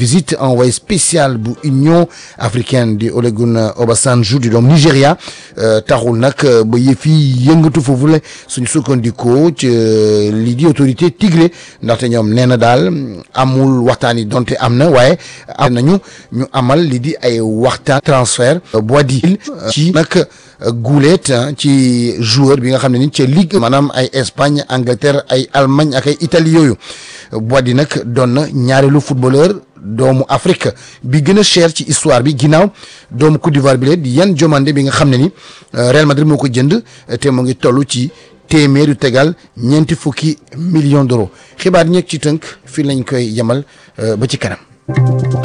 visite envoyé spécial bu Union africaine di Olusegun Obasanjo di doom Nigéria taxul nag ba yëf yi yëngatu foofu la suñu sukkandikoo ci lii di autorité Tigré ndaxte ñoom nee na daal amul waxtaan yi donte am na waaye am nañu ñu amal lii di ay waxtaan transfert Boadi ci nag guuleet ci joueur bi nga xam ne ni ca ligue maanaam ay Espagne Angleterre ay Allemagne ak ay Italie yooyu Boadi nag doon na ñaareelu footballeur doomu Afrique bi gën a cher ci histoire bi ginnaaw doomu Côte d'Ivoire bi la di Yan Diomandé bi nga xam ne ni Real Madrid moo ko jënd te mu ngi toll ci téeméeru tegal ñeenti fukki millions d'euros xibaar ñeeg ci tënk fii lañ koy yemal ba ci kanam.